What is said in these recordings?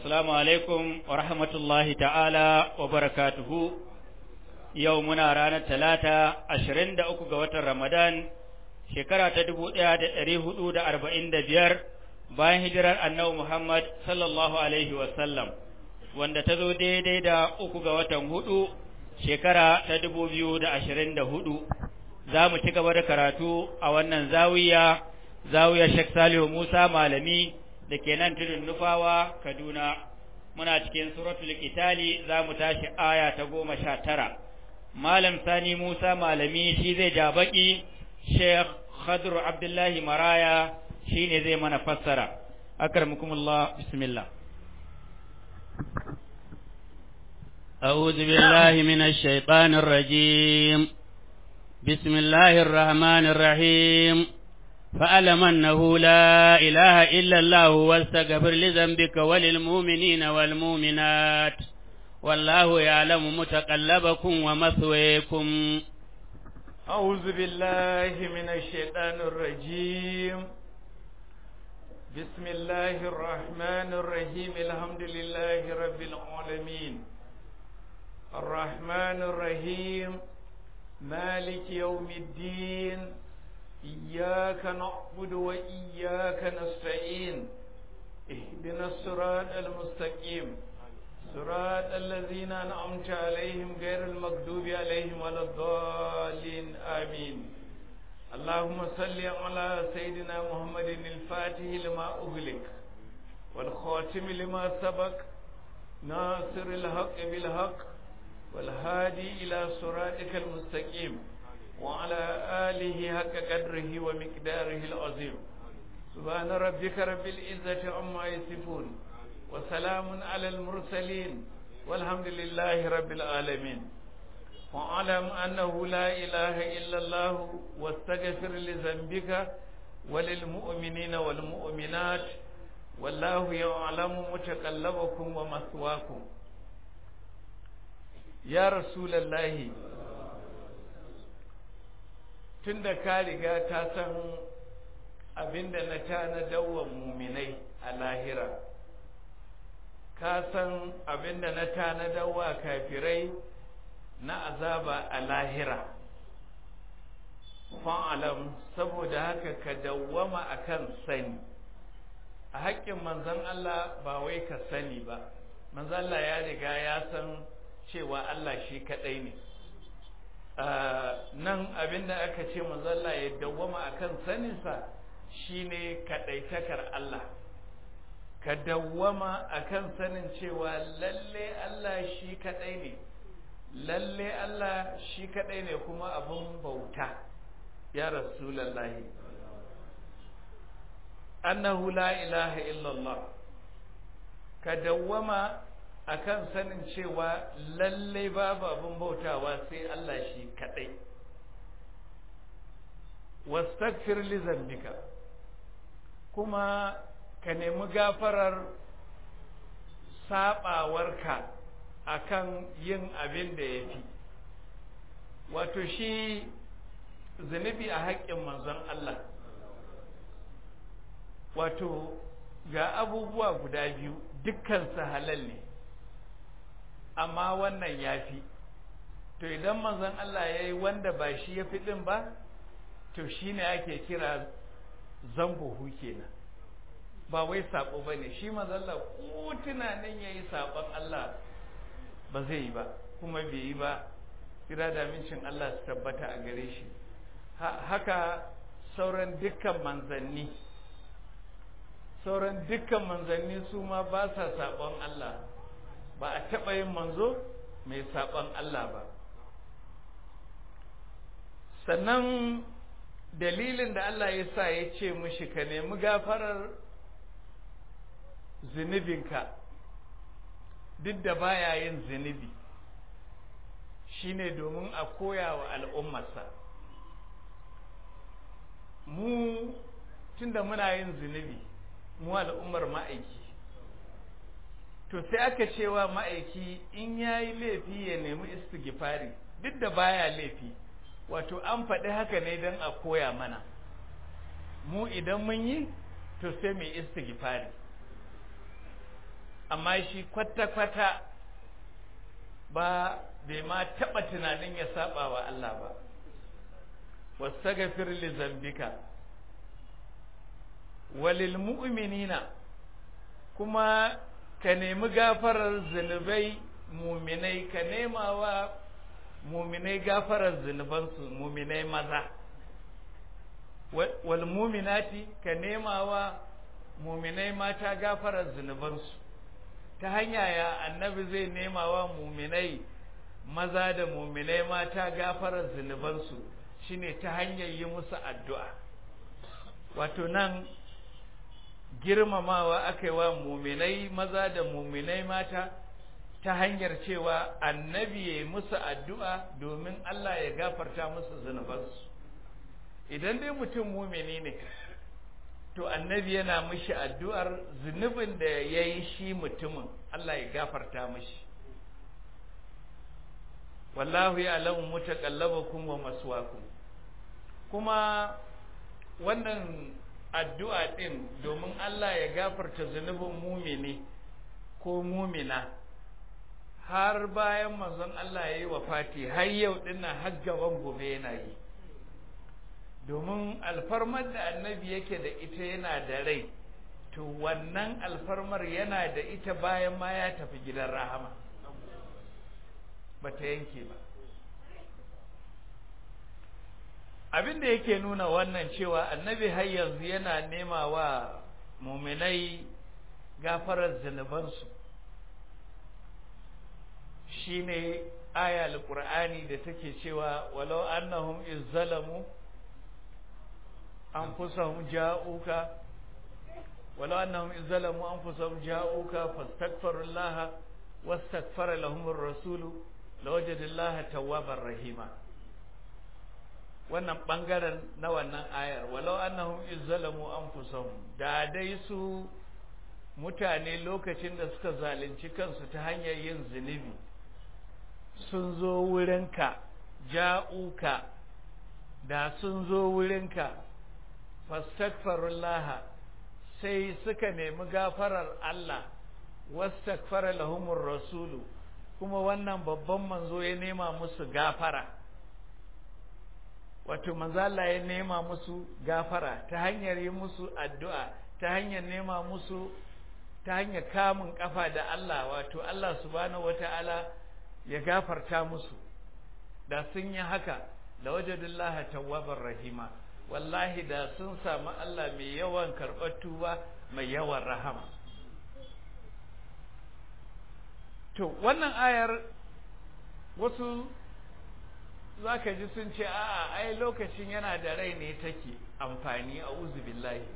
Assalamu alaikum wa rahmatullahi ta'ala wa barakatuhu. Yau muna ranar talata ashirin da uku ga watan Ramadan, shekara ta dubu ɗaya da ɗari hudu da arba'in da biyar bayan hijirar annabi Muhammad sallallahu alaihi wasallam, wanda ta zo daidai da uku ga watan hudu shekara ta dubu biyu da ashirin da hudu. Za mu ci gaba da karatu a wannan zawiya, zawiya Sheikh Salihu Musa Malami. da ke nan tudun nufawa Kaduna muna cikin suratul Qitali za mu tashi aya ta goma sha tara Malam Sani Musa Malami shi zai ja baki Sheikh Khadru Abdullahi Maraya shi ne zai mana fassara akramukumullah bismillah أعوذ بالله من الشيطان الرجيم بسم الله الرحمن الرحيم فألم أنه لا إله إلا الله واستغفر لذنبك وللمؤمنين والمؤمنات والله يعلم متقلبكم ومثويكم أعوذ بالله من الشيطان الرجيم بسم الله الرحمن الرحيم الحمد لله رب العالمين الرحمن الرحيم مالك يوم الدين إياك نعبد وإياك نستعين اهدنا الصراط المستقيم صراط الذين أنعمت عليهم غير المغضوب عليهم ولا الضالين آمين اللهم صل على سيدنا محمد الفاتح لما أغلق والخاتم لما سبق ناصر الحق بالحق والهادي إلى صراطك المستقيم وعلى آله حق قدره ومقداره العظيم سبحان ربك رب العزة عما يصفون وسلام على المرسلين والحمد لله رب العالمين واعلم أنه لا إله إلا الله واستغفر لذنبك وللمؤمنين والمؤمنات والله يعلم متقلبكم ومثواكم يا رسول الله tun da ka riga ka san abin da na tanadawa muminai a lahira ka san abin da na tanadawa kafirai na azaba a lahira fa'alam saboda haka ka dawwama akan sani a haƙƙin manzon Allah ba wai ka sani ba manzon Allah ya riga ya san cewa Allah shi kaɗai ne nan abinda aka ce manzalla ya dawwama akan saninsa shine kadaitakar Allah ka dawwama akan sanin cewa lalle Allah shi kadai ne lalle Allah shi kadai ne kuma abun bauta ya rasulullahi annahu la ilaha illallah ka dawwama akan sanin cewa lalle babu abin bautawa sai Allah shi kadai wastaghfir li zambika kuma ka nemi gafarar sabawarka akan yin abin da yafi wato shi zunubi a haƙƙin manzon Allah wato ga abubuwa guda biyu dukkan su halal ne amma wannan ya fi to idan manzon Allah ya yi wanda ba shi ya fi ɗin ba to shi ne ake kira zambuhu kenan ba wai saɓo ba ne shi manzon Allah ko tunanin ya yi saɓon Allah ba zai yi ba kuma bai yi ba kira da mincin Allah su tabbata a gare shi haka sauran dukkan manzanni sauran dukkan manzanni su ma ba sa saɓon Allah ba a taɓa yin manzo mai saɓon Allah ba sannan dalilin da Allah ya sa ya ce mushi ka nemi gafarar zunubinka duk da baya yin zunubi shine domin a koya wa al'ummarsa mu tunda muna yin zunubi mu al'ummar ma'aiki to sai aka cewa ma'aiki in ya yi laifi ya nemi istighfari duk da baya laifi wato an faɗi haka ne don a koya mana mu idan mun yi to sai mu istighfari amma shi kwata-kwata ba bai ma taɓa tunanin ya saba wa Allah ba wastaghfir li zambika walil mu'minina kuma ka nemi gafarar zunubai muminai ka nema wa muminai gafarar zunubansu muminai maza wal muminati ka nema wa muminai mata gafarar zunubansu ta hanya ya annabi zai nema wa muminai maza da muminai mata gafarar zunubansu shine ta hanyar yi musu addu'a wato nan girmamawa aka yi wa muminai maza da muminai mata ta hanyar cewa annabi ya musu addu'a domin Allah ya gafarta musu zunubansu idan dai mutum mumini ne to annabi yana mishi addu'ar zunubin da ya yi shi mutumin Allah ya gafarta mishi wallahu ya alamu mutakallabakum wa maswakum kuma wannan addu'a ɗin domin Allah ya gafarta zunubin mumini ko mumina har bayan manzon Allah ya yi wa fati har yau dinnan har gaban gobe yana yi domin alfarmar da annabi yake da ita yana da rai to wannan alfarmar yana da ita bayan ma ya tafi gidan rahama ba ta yanke ba abin da yake nuna wannan cewa annabi har yanzu yana nema wa muminai gafarar zunubansu shine aya alqur'ani da take cewa walau annahum izzalamu anfusahum ja'uka walau annahum izzalamu anfusahum ja'uka fastaghfirullaha wastaghfara lahumur rasulu lawajadallaha tawwabar rahima wannan bangaren na wannan ayar walau annahum izzalamu anfusahum da dai su mutane lokacin da suka zalunci kansu ta hanyar yin zunubi sun zo wurinka ja'uka da sun zo wurinka fastaghfirullaha sai suka nemi gafarar Allah wastaghfara lahumur rasulu kuma wannan babban manzo ya nema musu gafara wato manzo Allah ya nema musu gafara ta hanyar yi musu addu'a ta hanyar nema musu ta hanyar kamun kafa da Allah wato Allah subhanahu wata'ala ya gafarta musu da sun yi haka da wajadullaha tawwabar rahima wallahi da sun samu Allah mai yawan karɓar tuba mai yawan rahama to wannan ayar wasu za ka ji sun ce a'a ai lokacin yana da rai ne take amfani a billahi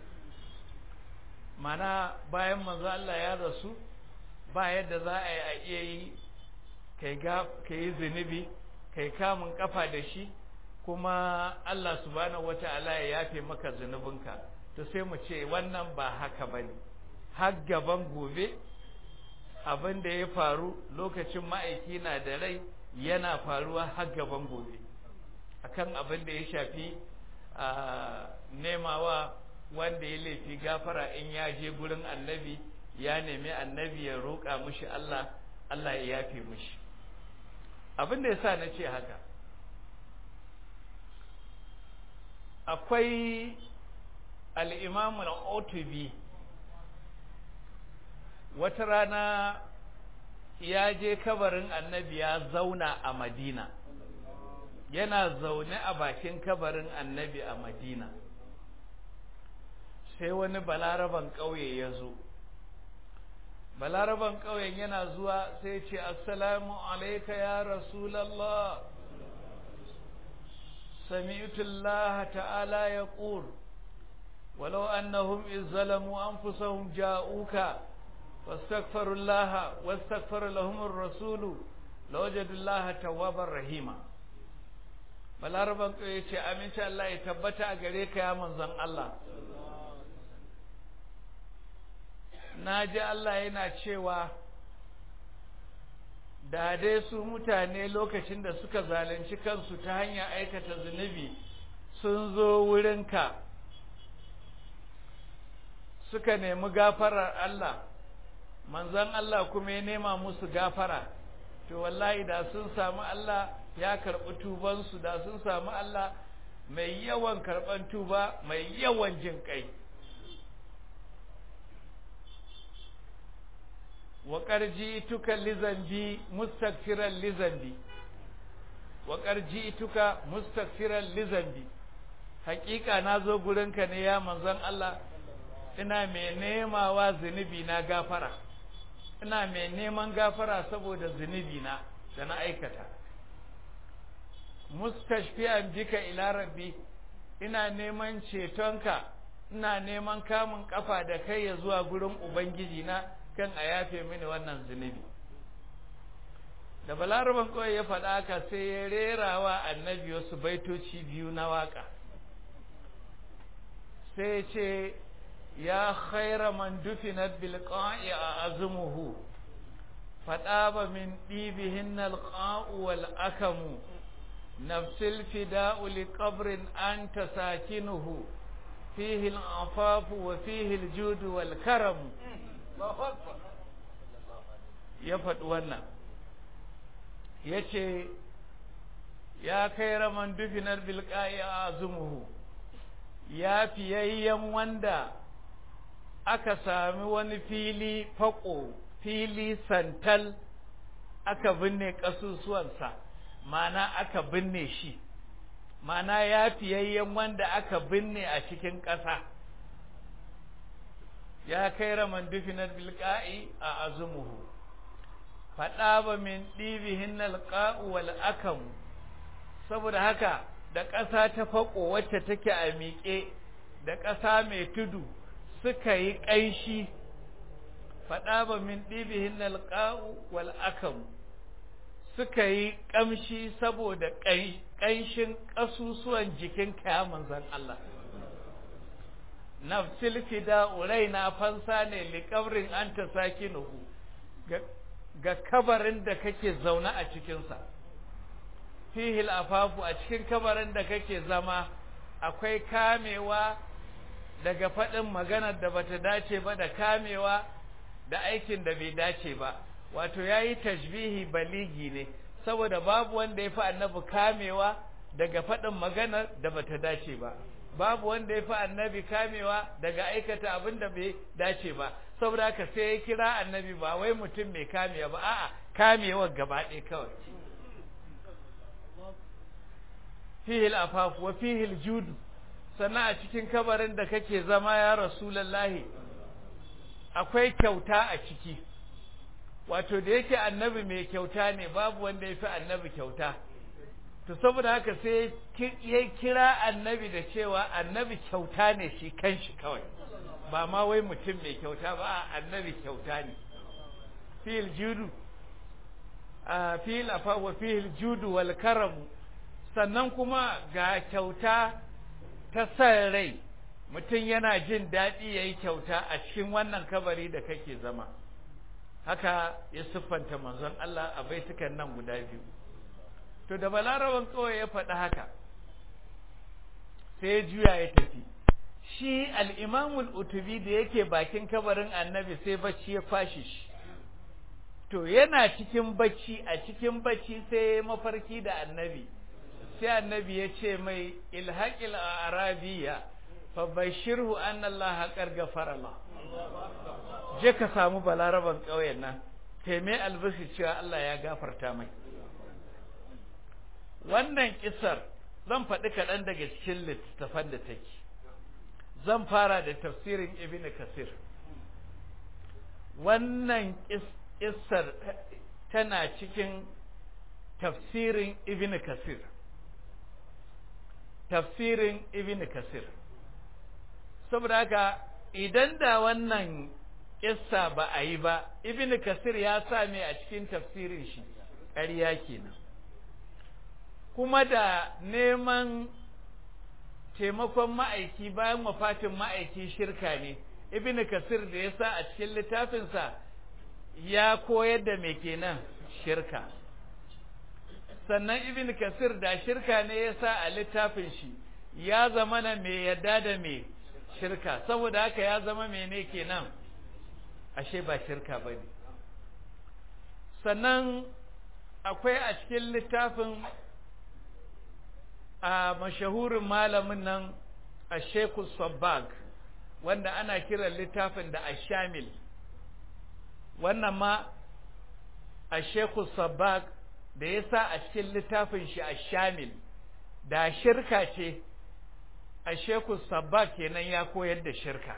mana bayan manzo Allah ya rasu ba yadda za a yi a iya yi ka yi zunubi kai kamun kafa da shi kuma Allah subhanahu wata'ala ya yafe maka zunubinka to sai mu ce wannan ba haka bane har gaban gobe abin da ya faru lokacin ma'aiki na da rai yana faruwa har gaban gobe akan abin da ya shafi nemawa wanda ya laifi gafara in ya je gurin annabi ya nemi annabi ya roƙa mushi Allah Allah ya yafe mushi abin da ya sa na ce haka akwai al'imamul otubi wata rana ya je kabarin annabi ya zauna a madina yana zaune a bakin kabarin annabi a madina sai wani balaraban ƙauye ya zo balaraban ƙauyen yana zuwa sai ce assalamu alaika ya rasulallah sami'tu Allah ta'ala yaqul walau annahum izzalamu anfusahum ja'uka واستغفروا الله واستغفر لهم الرسول لوجدوا الله توابا رحيما balaraban ya ce aminci Allah ya tabbata a gare ka ya manzon Allah na ji Allah yana cewa da dai su mutane lokacin da suka zalunci kansu ta hanyar aikata zunubi sun zo wurinka suka nemi gafarar Allah manzon Allah kuma ya nema musu gafara to wallahi da sun samu Allah ya karɓi tubansu da sun samu Allah mai yawan karɓan tuba mai yawan jin kai wa tuka lizambi mustakfiran lizambi wa tuka mustakfiran lizambi hakika na zo gurinka ne ya manzon Allah ina mai nemawa zunubi na gafara ina mai neman gafara saboda zunubi na da na aikata mustashfi'an bika ila rabbi ina neman cetonka ina neman kamun kafa da kai ya zuwa gurin ubangiji na kan a yafe mini wannan zunubi da balaraban kawai ya faɗa haka sai ya rerawa annabi wasu baitoci biyu na waka sai ce ya khaira man dufinat bil qa'i azmuhu fadaba min dibihin al qa'u wal akamu nafsil fida'u li qabrin anta sakinuhu fihi al afafu wa fihi al judu wal karam ya faɗi wannan ya ce ya kai raman dufinar bilƙa'i a azumuhu ya fiyayyen wanda aka sami wani fili faƙo fili santal aka binne ƙasusuwansa mana aka binne shi mana ya fiyayyen wanda aka binne a cikin ƙasa ya kai raman dufinar bilƙa'i a azumuhu faɗa ba min ɗibihin alƙa'u wal akamu saboda haka da ƙasa ta faƙo wacce take a miƙe da ƙasa mai tudu suka yi ƙanshi faɗa ba min ɗibihin alƙa'u wal akamu suka yi ƙamshi saboda ƙanshin ƙasusuwan jikin kaya manzan Allah nafsil fida raina fansa ne liƙabrin an ta sakinuhu ga kabarin da kake zaune a cikinsa fihil afafu a cikin kabarin da kake zama akwai kamewa daga faɗin maganar da bata dace ba da kamewa da aikin da bai dace ba wato ya yi tashbihi baligi ne saboda babu wanda ya fi annabi kamewa daga faɗin maganar da bata dace ba babu wanda ya fi annabi kamewa daga aikata abin da bai dace ba saboda haka sai ya kira annabi ba wai mutum mai kamewa ba a'a kamewa gaba ɗaya kawai fihil afafu wa fihil judu sannan a cikin kabarin da kake zama ya rasulallahi akwai kyauta a ciki wato da yake annabi mai kyauta ne babu wanda ya fi annabi kyauta to saboda haka sai ya kira annabi da cewa annabi kyauta ne shi kanshi kawai ba ma wai mutum mai kyauta ba annabi kyauta ne fil judu a fil afa wa fil judu wal karamu sannan kuma ga kyauta ta san rai mutum yana jin daɗi ya yi kyauta a cikin wannan kabari da kake zama haka ya siffanta manzon Allah a baitukan nan guda biyu to da balaraban kawai ya faɗi haka sai ya juya ya tafi shi al'imamul utubi da yake bakin kabarin annabi sai bacci ya fashi shi to yana cikin bacci a cikin bacci sai ya mafarki da annabi sai annabi ya ce mai ilhaƙil a arabiya fa bashirhu an Allah haƙar gafara Allah je ka samu balaraban ƙauyen nan taimai albishir cewa Allah ya gafarta mai wannan kisar zan faɗi kaɗan daga cikin littattafan da take zan fara da tafsirin ibn kasir wannan kisar tana cikin tafsirin ibn kasir tafsirin ibn kasir saboda haka idan da wannan kissa ba a yi ba ibn kasir ya sa me a cikin tafsirin shi ƙarya kenan kuma da neman taimakon ma'aiki bayan wafatin ma'aiki shirka ne ibn kasir da ya sa a cikin littafinsa ya koyar da me kenan shirka sannan ibn kasir da shirka ne ya sa a littafin shi ya zama na mai yadda da me shirka saboda haka ya zama mene kenan ashe ba shirka ba ne sannan akwai a cikin littafin a mashahurin malamin nan a sheku sabbag wanda ana kiran littafin da ashamil wannan ma a sheku sabbag da ya sa a cikin littafin shi ashamil da shirka ce a sheku sabbag kenan ya koyar da shirka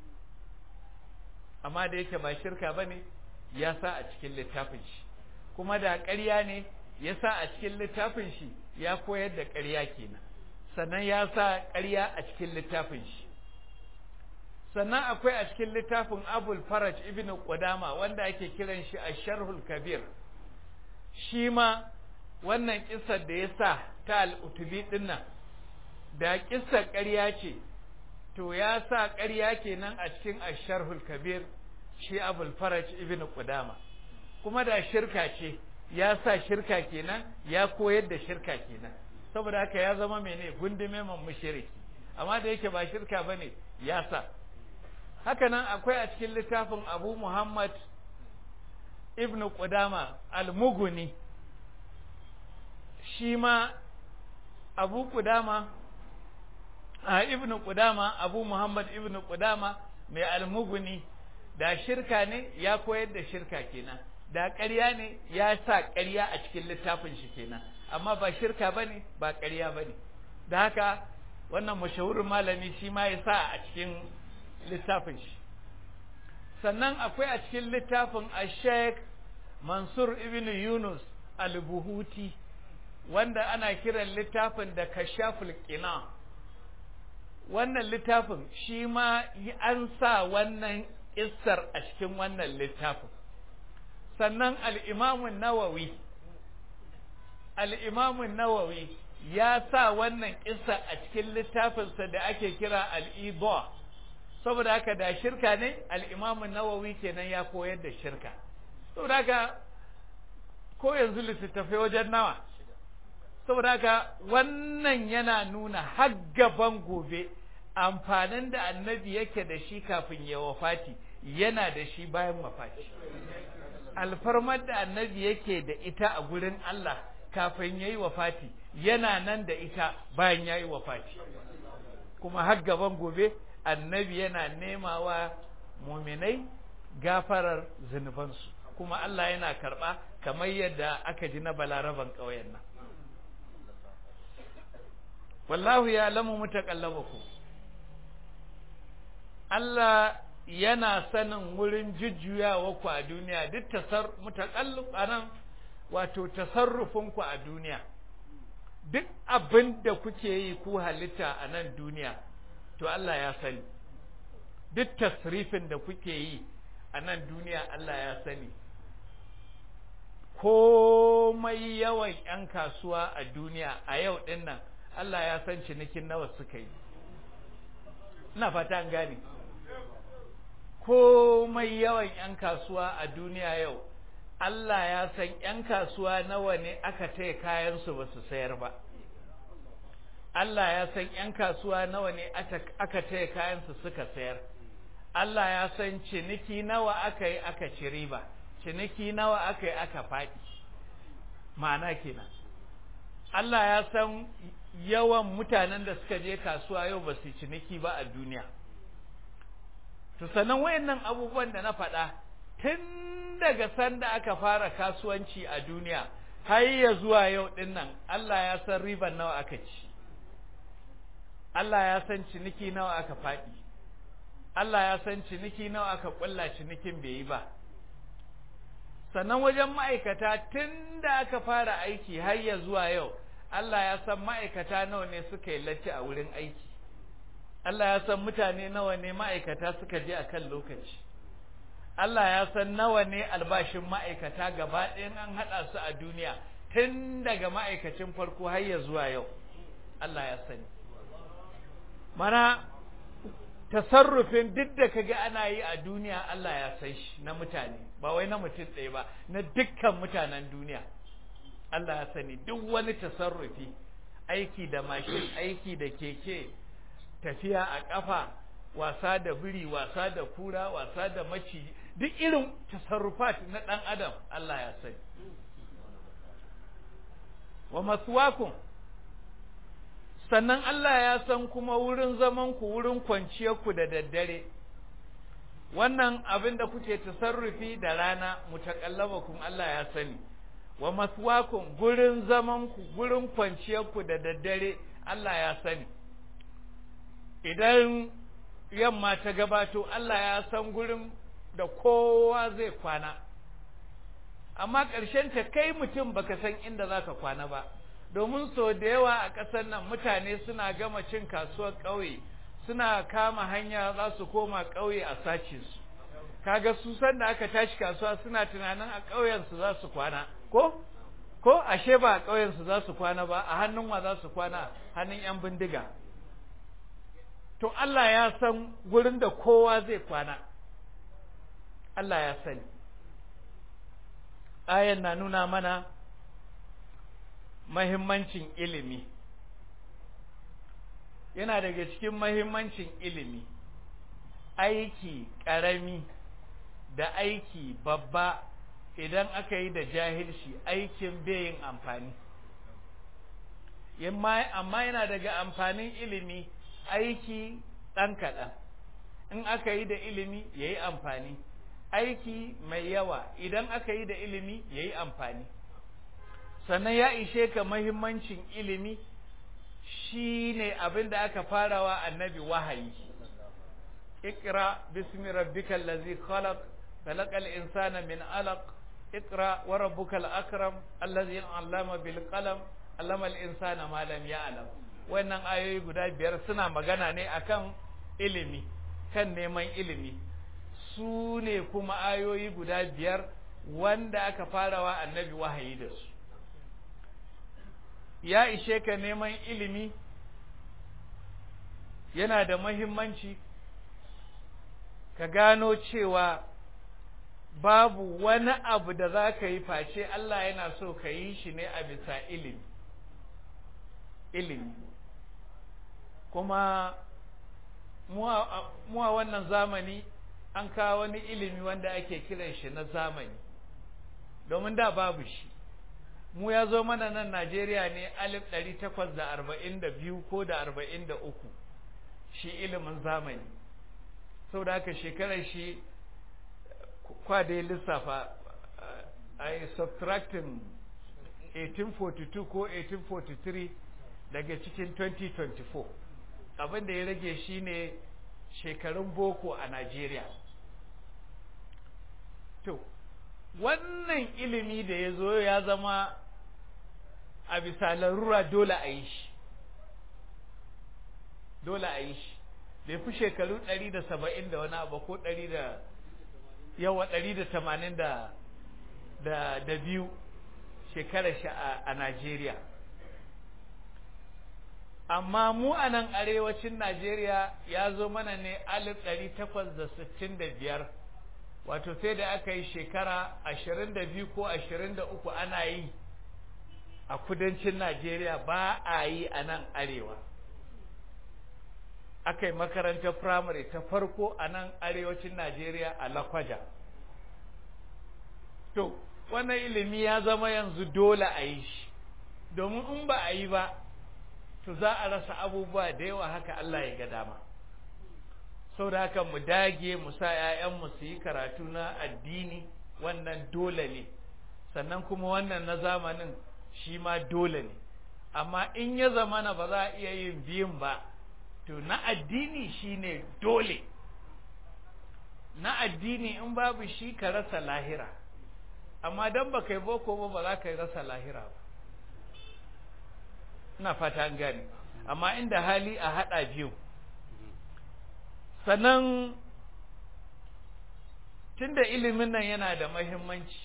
amma da yake ba shirka ba ne ya sa a cikin littafin shi kuma da ƙarya ne ya sa a cikin littafin shi ya koyar da ƙarya kenan sannan ya sa ƙarya a cikin littafin shi sannan akwai a cikin littafin abul faraj ibn qudama wanda ake kiran shi a sharhul kabir shi ma wannan kissar da ya sa ta al'utubi dinnan da kissar ƙarya ce to ya sa ƙarya kenan a cikin asharhul kabir shi abul faraj ibn qudama kuma da shirka ce ya sa shirka kenan ya koyar da shirka kenan saboda haka ya zama mene gundume man mushriki amma da yake ba shirka bane ya sa haka nan akwai a cikin littafin Abu Muhammad ibn Qudama al-Mughni shi ma Abu Qudama a ibn Qudama Abu Muhammad ibn Qudama mai al-Mughni da shirka ne ya koyar da shirka kenan da ƙarya ne ya sa ƙarya a cikin littafin shi kenan amma ba shirka bane ba ƙarya bane da haka wannan mashahurin malami shi ma ya sa a cikin littafin shi sannan akwai a cikin littafin a sheikh mansur ibn yunus al-buhuti wanda ana kiran littafin da kashaful qina wannan littafin shi ma an sa wannan kissar a cikin wannan littafin sannan al'imamun nawawi al'imamun nawawi ya sa wannan kissa a cikin littafinsa da ake kira al'ibo saboda haka da shirka ne al'imamun nawawi kenan ya koyar da shirka saboda haka ko yanzu littattafai wajen nawa saboda haka wannan yana nuna har gaban gobe amfanin da annabi yake da shi kafin ya wafati yana da shi bayan wafati alfarmar da annabi yake da ita a gurin Allah kafin ya yi wafati yana nan da ita bayan ya yi wafati kuma har gaban gobe annabi yana nemawa muminai gafarar zunubansu kuma Allah yana karɓa kamar yadda aka ji na balaraban ƙauyen nan wallahu ya lamu mutakallabakum Allah yana sanin wurin jujjuyawa ku a duniya duk tasar mutakallub anan wato tasarrufin ku a duniya duk abin da kuke yi ku halitta a nan duniya to Allah ya sani duk tasrifin da kuke yi a nan duniya Allah ya sani komai yawan 'yan kasuwa a duniya a yau din nan Allah ya san cinikin nawa suka yi ina fata an gane komai yawan 'yan kasuwa a duniya yau Allah ya san 'yan kasuwa nawa ne aka taya kayansu ba su sayar ba Allah ya san 'yan kasuwa nawa ne aka taya kayansu suka sayar Allah ya san ciniki nawa aka yi aka ci riba ciniki nawa aka yi aka faɗi ma'ana kenan Allah ya san yawan mutanen da suka je kasuwa yau ba su ciniki ba a duniya to sannan wayannan abubuwan da na faɗa tun daga sanda aka fara kasuwanci a duniya har ya zuwa yau ɗin nan Allah ya san riban nawa aka ci Allah ya san ciniki nawa aka faɗi Allah ya san ciniki nawa aka ƙulla cinikin bai yi ba sannan wajen ma'aikata tun da aka fara aiki har ya zuwa yau Allah ya san ma'aikata nawa ne suka yi latti a wurin aiki Allah ya san mutane nawa ne ma'aikata suka je akan lokaci Allah ya san nawa ne albashin ma'aikata gaba ɗayan an haɗa su a duniya tun daga ma'aikacin farko har ya zuwa yau Allah ya sani mana tasarrufin duk da kaga ana yi a duniya Allah ya san shi na mutane ba wai na mutum ɗaya ba na dukkan mutanen duniya Allah ya sani duk wani tasarrufi aiki da mashin aiki da keke tafiya a ƙafa wasa da biri wasa da kura wasa da maci duk irin tasarrufat na ɗan adam Allah ya sani wa maswakum sannan Allah ya san kuma wurin zaman ku wurin kwanciyar ku da daddare wannan abin da kuke tasarrufi da rana mutakallabakum Allah ya sani wa maswakum gurin zaman ku gurin kwanciyar ku da daddare Allah ya sani idan yamma ta gabato Allah ya san gurin da kowa zai kwana amma ƙarshen ta kai mutum baka san inda zaka kwana ba domin so da yawa a ƙasar nan mutane suna gama cin kasuwar ƙauye suna kama hanya za su koma ƙauye a sace su kaga su san da aka tashi kasuwa suna tunanin a ƙauyen su za su kwana ko ko ashe ba a ƙauyen su za su kwana ba a hannun wa za su kwana hannun yan bindiga to Allah ya san gurin da kowa zai kwana Allah ya sani ayan na nuna mana mahimmancin ilimi yana daga cikin mahimmancin ilimi aiki ƙarami da aiki babba idan aka yi da jahilci aikin yin amfani amma yana daga amfanin ilimi aiki ɗan kaɗan in aka yi da ilimi ya yi amfani aiki mai yawa idan aka yi da ilimi ya yi amfani sannan ya ishe ka mahimmancin ilimi shi ne abin da aka farawa annabi wahayi ikra bismi rabbikal ladzi khalaq khalaqal insana min alaq ikra wa rabbukal akram allazi allama bil qalam allama al insana ma lam ya'lam wannan ayoyi guda biyar suna magana ne akan ilimi kan neman ilimi su ne kuma ayoyi guda biyar wanda aka farawa annabi wahayi da su ya ishe ka neman ilimi yana da mahimmanci ka gano cewa babu wani abu da za ka yi face Allah yana so ka yi shi ne a bisa ilimi ilimi kuma muwa wannan zamani an kawo wani ilimi wanda ake kiran shi na zamani domin da babu shi mu ya zo mana nan Najeriya ne alif ɗari takwas da arba'in da biyu ko da arba'in da uku shi ilimin zamani sau da haka shekarar shi kwade lissafa a yi subtracting 1842 ko 1843 daga cikin 2024 abinda ya rage shi ne shekarun boko a Najeriya to wannan ilimi da ya zo ya zama a bisa larura dole a yi shi dole a yi shi bai fi shekaru ɗari da saba'in da wani abu ko ɗari da yawa ɗari da tamanin da da biyu shekarar shi a Najeriya amma mu a nan arewacin Najeriya ya zo mana ne alif ɗari takwas da sittin da biyar wato sai da aka yi shekara ashirin da biyu ko ashirin da uku ana yi a kudancin Najeriya ba a yi a nan arewa aka yi makarantar firamare ta farko a nan arewacin Najeriya a Lakwaja to wannan ilimi ya zama yanzu dole a yi shi domin in ba a yi ba to za a rasa abubuwa da yawa haka Allah ya ga dama sau da haka mu dage mu sa ‘ya'yanmu su yi karatu na addini wannan dole ne sannan kuma wannan na zamanin shi ma dole ne amma in ya zamana ba za a iya yin biyun ba to na addini shi ne dole na addini in babu shi ka rasa lahira amma don ba kai boko ba ba za ka rasa lahira ba ina fata an gane amma inda hali a haɗa biyu sannan tunda ilimin nan yana da mahimmanci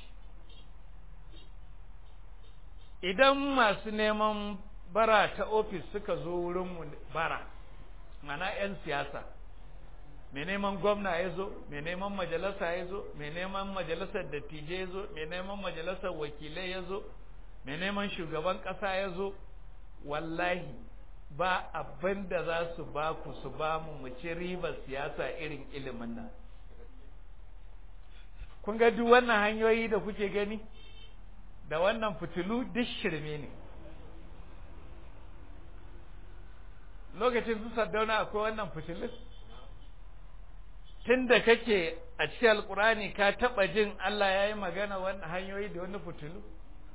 idan masu neman bara ta ofis suka zo wurinmu bara mana 'yan siyasa mai neman gwamna ya zo mai neman majalisa ya zo mai neman majalisar dattijai ya zo mai neman majalisar wakilai ya zo mai neman shugaban ƙasa ya zo wallahi ba abin da za su ba ku su ba mu mu ci ribar siyasa irin ilimin nan kun ga duk wannan hanyoyi da kuke gani da wannan fitilu duk shirme ne lokacin su saddauna akwai wannan fitilun tun da kake a cikin alkurani ka taɓa jin Allah ya yi magana wannan hanyoyi da wani fitilu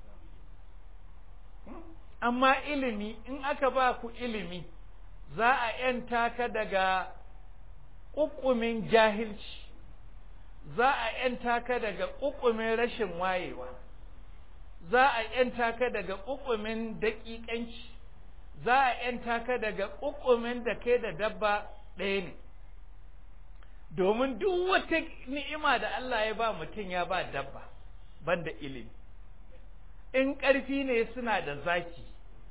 amma ilimi in aka ba ku ilimi za a ‘yanta ka daga ƙuƙumin jahilci za a ‘yanta ka daga ƙuƙumin rashin wayewa za a ‘yanta ka daga ƙuƙumin daƙiƙanci za a ‘yanta ka daga ƙuƙumin da kai da dabba ɗaya ne domin duk wata ni'ima da Allah ya ba mutum ya ba dabba banda ilimi in ƙarfi ne suna da zaki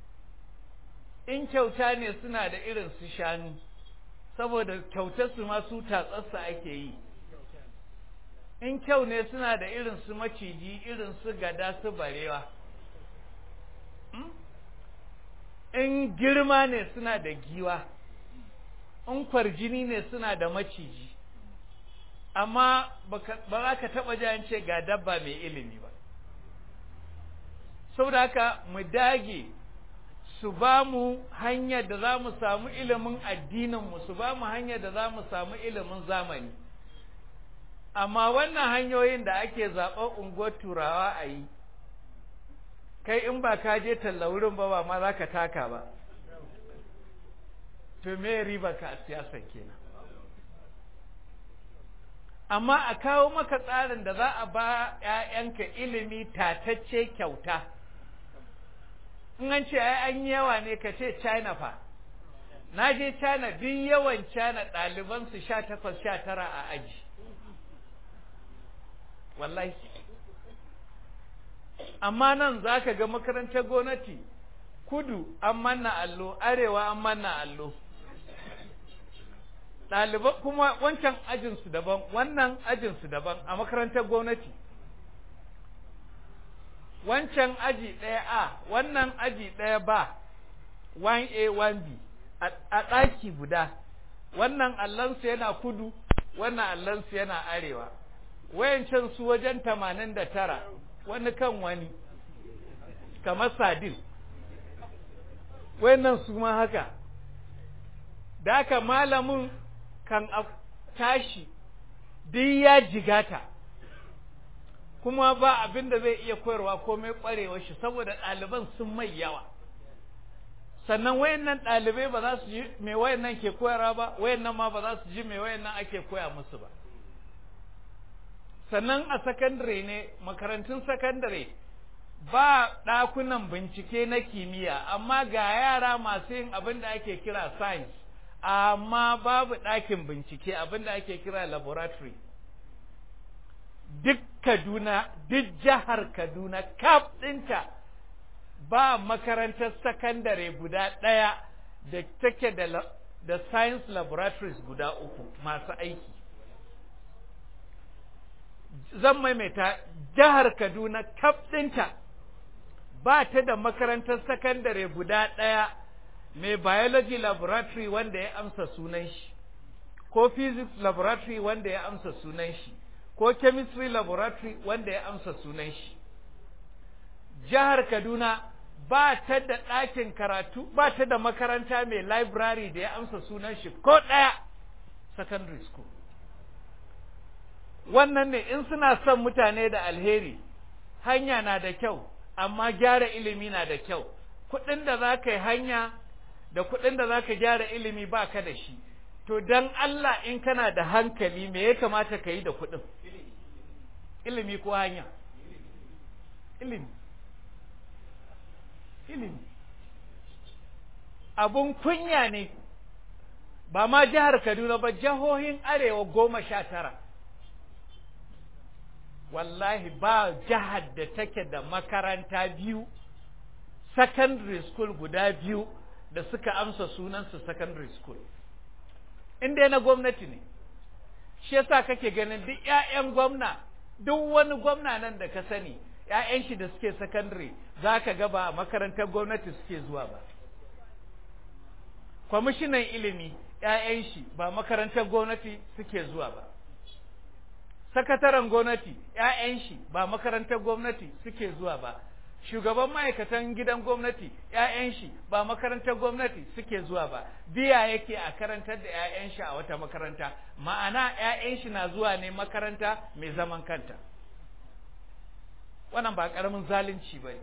in kyauta ne suna da irin su shanu saboda kyautar su ma su tatsarsa ake yi in kyau ne suna da irin su maciji irin su gada su barewa in girma ne suna da giwa in kwarjini ne suna da maciji amma ba za ka taɓa jan ce ga dabba mai ilimi ba saboda haka mu dage su ba mu hanyar da za mu samu ilimin addininmu su ba mu hanyar da za mu samu ilimin zamani amma wannan hanyoyin da ake zaɓar unguwar turawa a yi kai in ba ka je talla wurin ba ba ma za ka taka ba to me riba ka a siyasar kenan amma a kawo maka tsarin da za a ba ‘ya'yanka ilimi tatacce kyauta in an ce ai an yawa ne ka ce china fa na je china duk yawan china ɗalibansu sha takwas sha tara a aji wallahi amma nan za ka ga makarantar gwamnati kudu an manna allo arewa an manna allo ɗaliban kuma wancan ajinsu daban wannan ajinsu daban a makarantar gwamnati wancan aji ɗaya a wannan aji ɗaya ba 1a 1b a ɗaki guda wannan allansu yana kudu wannan allansu yana arewa wayancan su wajen tamanin da tara wani kan wani kamar sadin wayannan su ma haka da haka malamin kan tashi duk ya jigata kuma ba abin da zai iya koyarwa komai ƙwarewar shi saboda ɗaliban sun mai yawa sannan wayannan ɗalibai ba za su ji me wayannan ke koyarwa ba wayannan ma ba za su ji me wayannan ake koya musu ba sannan a sakandare ne makarantun sakandare ba ɗakunan bincike na kimiyya amma ga yara masu yin abin da ake kira science amma babu ɗakin bincike abin da ake kira laboratory duk Kaduna duk jihar Kaduna kaf ɗinta ba makarantar sakandare guda ɗaya da take da, da science laboratories guda uku masu aiki zan maimaita jihar Kaduna kaf ɗinta ba ta da makarantar sakandare guda ɗaya mai biology laboratory wanda ya amsa sunan shi ko physics laboratory wanda ya amsa sunan shi ko chemistry laboratory wanda ya amsa sunan shi jihar Kaduna ba ta da ɗakin karatu ba ta da makaranta mai library da ya amsa sunan shi ko ɗaya secondary school wannan ne in suna son mutane da alheri hanya na da kyau amma gyara ilimi na da kyau kuɗin da za ka yi hanya da kuɗin da za ka gyara ilimi ba ka da shi to don Allah in kana da hankali me ya kamata ka yi da kuɗin ilimi ko hanya ilimi ilimi abun kunya ne ba ma jihar Kaduna ba jihohin arewa goma sha tara wallahi ba jihar da take da makaranta biyu secondary school guda biyu da suka amsa sunansu secondary school inda na gwamnati ne shi yasa kake ganin duk 'ya'yan gwamna duk wani gwamna nan da ka sani 'ya'yan shi da suke secondary za ka ga ba makarantar gwamnati suke zuwa ba kwamishinan ilimi 'ya'yan shi ba makarantar gwamnati suke zuwa ba sakataren gwamnati ‘ya'yan shi ba makarantar gwamnati suke zuwa ba shugaban ma'aikatan gidan gwamnati ‘ya'yan shi ba makarantar gwamnati suke zuwa ba biya yake a karantar da ‘ya'yan shi a wata makaranta ma'ana ‘ya'yan shi na zuwa ne makaranta mai zaman kanta wannan ba ƙaramin zalunci ba ne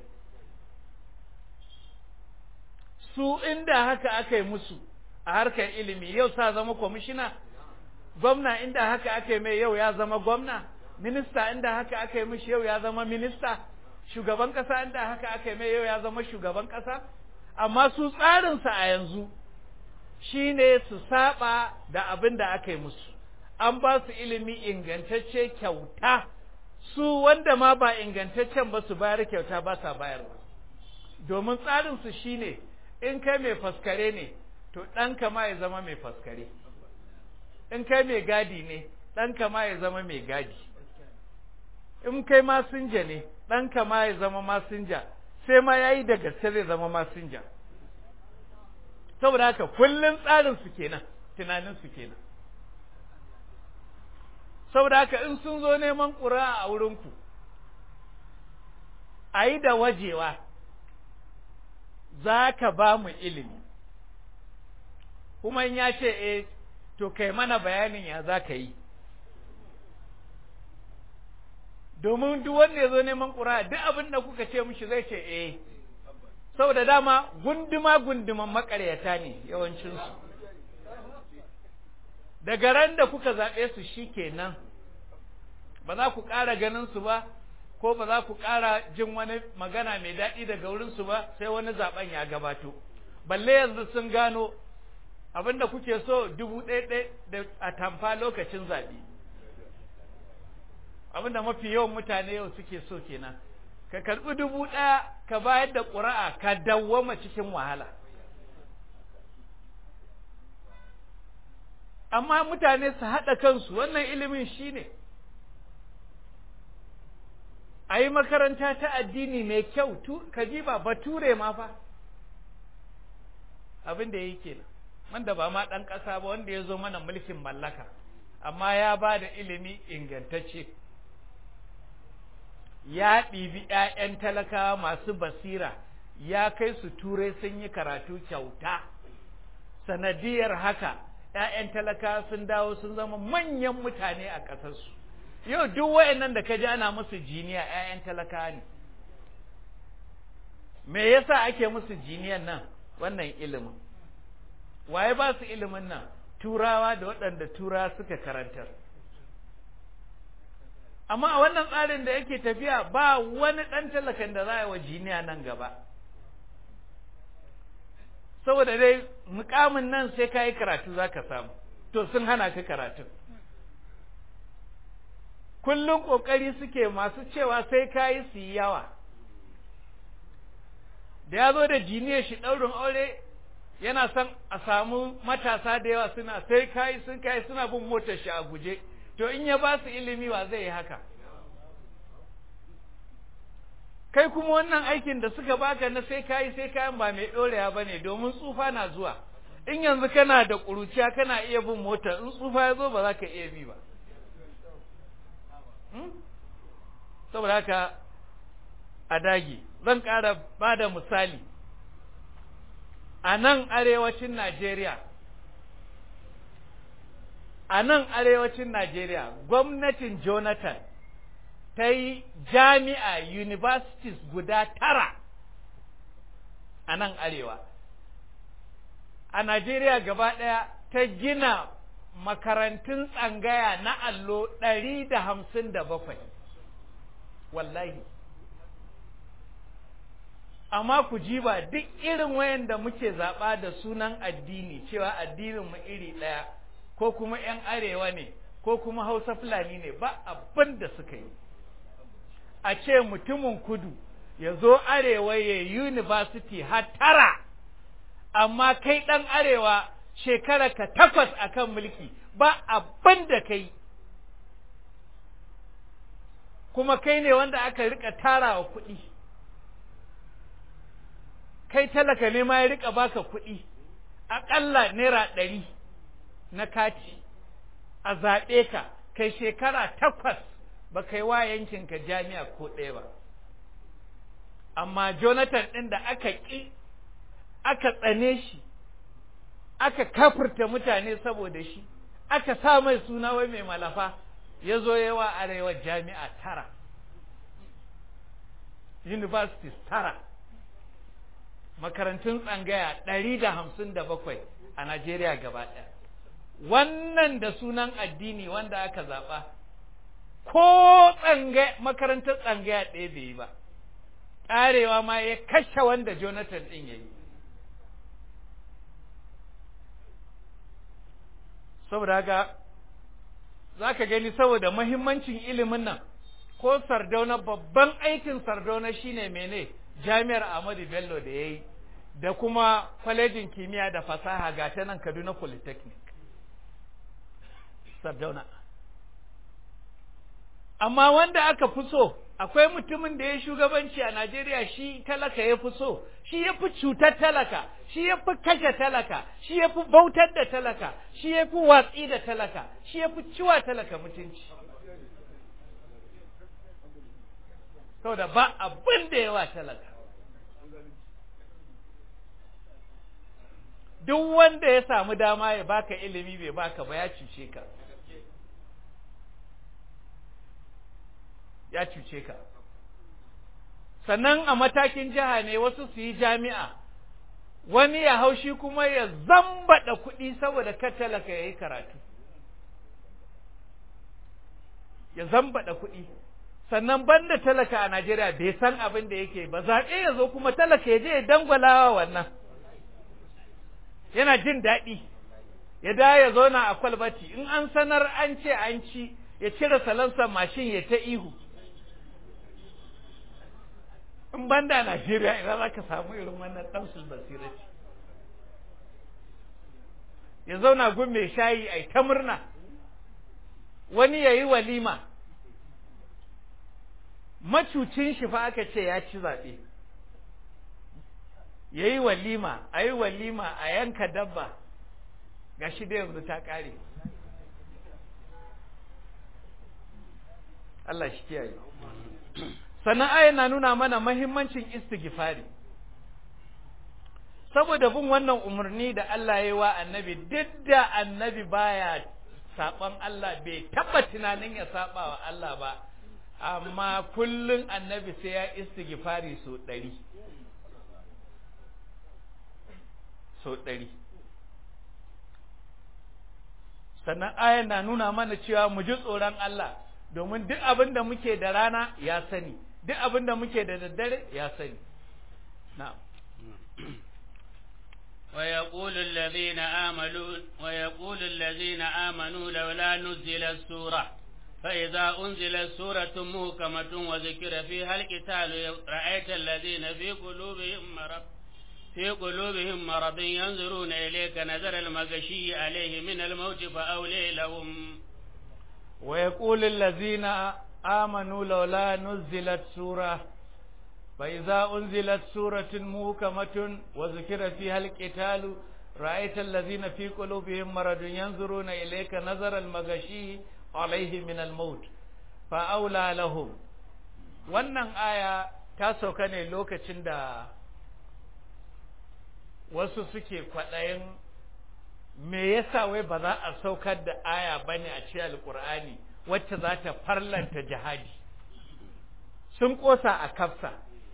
su inda haka aka yi musu a harkar ilimi yau sa zama kwamishina gwamna inda haka aka yi mai yau ya zama gwamna minista inda haka aka yi mishi yau ya zama minista shugaban kasa inda haka aka yi mai yau ya zama shugaban kasa amma su tsarinsa a yanzu shine su saba da abin da aka yi musu an ba su ilimi ingantacce kyauta su wanda ma ba ingantaccen ba su bayar kyauta ba sa bayarwa domin tsarinsu shine in kai mai faskare ne to ɗanka ma ya zama mai faskare in kai mai gadi ne ɗanka ma ya zama mai gadi in kai masinja ne ɗanka ma ya zama masinja sai ma ya yi da gaske zai zama masinja saboda haka kullum tsarin su kenan tunanin su kenan saboda haka in sun zo neman ƙura a wurinku a yi da wajewa za ka ba mu ilimi kuma in ya ce eh to kai mana bayanin ya za ka yi domin duk wanda ya zo neman ƙura duk abin da kuka ce mishi zai ce eh saboda dama gunduma gunduman makaryata ne yawancinsu daga ran da kuka zaɓe su shi kenan ba za ku ƙara ganin su ba ko ba za ku ƙara jin wani magana mai daɗi daga wurinsu ba sai wani zaɓen ya gabato balle yanzu sun gano abin da kuke so dubu ɗaya da a tamfa lokacin zaɓe abin da mafi yawan mutane yau suke so kenan ka karɓi dubu ɗaya ka bayar da ƙuri'a ka dawwama cikin wahala amma mutane su haɗa kansu wannan ilimin shi ne a yi makaranta ta addini mai kyau ka ji ba bature ma fa abin da ya yi kenan wanda ba ma ɗan ƙasa ba wanda ya zo mana mulkin mallaka amma ya ba da ilimi ingantacce ya ɗibi ‘ya'yan talakawa masu basira ya kai su turai sun yi karatu kyauta sanadiyar haka ‘ya'yan talakawa sun dawo sun zama manyan mutane a ƙasarsu yau duk wa'annan da ka ji ana musu jiniya ‘ya'yan talakawa ne me yasa ake musu jiniyan nan wannan ilimin waye ba su ilimin nan turawa da waɗanda turawa suka karantar amma a wannan tsarin da yake tafiya ba wani ɗan talakan da za a yi wa jiniya nan gaba saboda dai mukamin nan sai ka yi karatu za ka samu to sun hana ka karatun kullum ƙoƙari suke masu cewa sai ka yi su yi yawa da ya zo da jiniyar shi ɗaurin aure yana son a samu matasa da yawa suna sai kai sun kai suna bin motar shi a guje to in ya ba su ilimi wa zai yi haka kai kuma wannan aikin da suka baka na sai kai sai kayan ba mai dorewa bane domin tsufa na zuwa in yanzu kana da ƙuruciya kana iya bin mota in tsufa ya zo ba za ka iya bi ba saboda haka a dage zan ƙara ba da misali a nan arewacin Najeriya a nan arewacin Najeriya gwamnatin Jonathan ta yi jami'a universities guda tara a nan arewa a Najeriya gaba ɗaya ta gina makarantun tsangaya na allo ɗari da hamsin da bakwai wallahi amma ku ji ba duk irin wayanda muke zaɓa da sunan addini cewa addinin mu iri ɗaya ko kuma ‘yan arewa ne ko kuma hausa fulani ne ba abin da suka yi a ce mutumin kudu ya zo arewa ya university har tara amma kai ɗan arewa shekara ka takwas akan mulki ba abin da kai kuma kai ne wanda aka rika tarawa kuɗi kai talaka ne ma ya rika baka kuɗi aƙalla naira ɗari na kati a zaɓe ka kai shekara takwas ba kai wa yankinka jami'a ko ɗaya ba amma jonathan ɗin da aka ƙi aka tsane shi aka kafurta mutane saboda shi aka sa mai suna wai mai malafa ya zo yawa arewa jami'a tara universities tara makarantun tsangaya ɗari da hamsin da bakwai a Najeriya gaba ɗaya wannan da sunan addini wanda aka zaɓa ko tsangaya makarantar tsangaya ɗaya bai yi ba ƙarewa ma ya kashe wanda Jonathan ɗin ya yi saboda haka za ka gani saboda mahimmancin ilimin nan ko sardauna babban aikin sardauna shine mene jami'ar Ahmadu Bello da ya yi da kuma kwalejin kimiyya da fasaha ga ta nan Kaduna Polytechnic sardauna amma wanda aka fi so akwai mutumin da ya shugabanci a Najeriya shi talaka ya fi so shi ya fi cutar talaka shi ya fi kashe talaka shi ya fi bautar da talaka shi ya fi watsi da talaka shi ya fi ciwa talaka mutunci saboda ba abin da yawa talaka duk wanda ya samu dama ya baka ilimi bai baka ba ya cuce ka ya cuce ka sannan a matakin jiha ne wasu su yi jami'a wani ya haushi kuma ya zambaɗa kuɗi saboda talaka ya yi karatu ya zambaɗa kuɗi sannan banda talaka a Najeriya bai san abin da yake ba zaɓe ya zo kuma talaka ya je ya dangwalawa wannan yana jin daɗi ya da ya zauna a kwalbati in an sanar an ce an ci ya cire salansa mashin ya ta ihu in banda Najeriya idan za ka samu irin wannan ɗansul basirati ya zauna gun mai shayi a ta murna wani ya yi walima macucin shi fa aka ce ya ci zaɓe ya yi walima a yi walima a yanka dabba ga shi da yanzu ta ƙare Allah shi kiyaye sannan aya na nuna mana mahimmancin istighfari saboda bin wannan umarni da Allah ya yi wa annabi duk da annabi baya saɓon Allah bai taɓa tunanin ya saɓa wa Allah ba amma kullum annabi sai ya istighfari so ɗari so ɗari sannan ayan na nuna mana cewa mu ji tsoron Allah domin duk abin da muke da rana ya sani duk abin da muke da daddare ya sani na'am ويقول الذين آمنوا ويقول الذين آمنوا لولا نزلت سورة فإذا أنزلت سورة محكمة وذكر فيها القتال رأيت الذين في قلوبهم مرض في قلوبهم مرض ينظرون إليك نظر المغشي عليه من الموت فأولي لهم ويقول الذين آمنوا لولا نزلت سورة فإذا أنزلت سورة محكمة وذكر فيها القتال رأيت الذين في قلوبهم مرض ينظرون إليك نظر المغشي عليه من الموت فأولى لهم wannan aya ta sauka ne lokacin da wasu suke kwaɗayin me yasa wai ba za a saukar da aya bane a cikin alkur'ani wacce za ta farlanta jihadi sun ƙosa a kafsa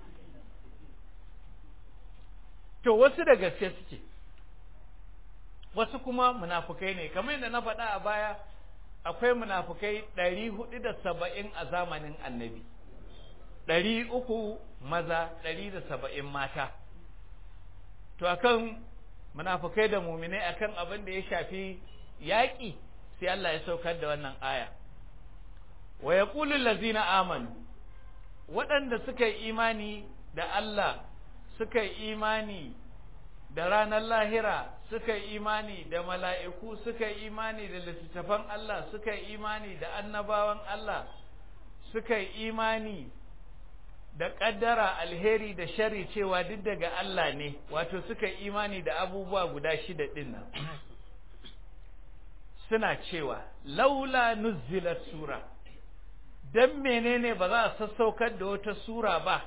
to wasu da gaske suke wasu kuma munafukai ne kamar yadda na faɗa a baya akwai munafukai ɗari hudu da saba'in a zamanin annabi ɗari uku maza ɗari da saba'in mata to akan munafukai da muminai akan abin da ya shafi yaƙi sai Allah ya saukar da wannan aya wa yaqulu allazina amanu waɗanda suka yi imani da Allah suka yi imani da ranar lahira suka yi imani da mala'iku suka yi imani da littattafan Allah suka yi imani da annabawan Allah suka yi imani da ƙaddara alheri da shari cewa duk daga Allah ne wato suka yi imani da abubuwa guda shida ɗin nan suna cewa laula nuzzilat sura dan menene ba za a sassaukar da wata sura ba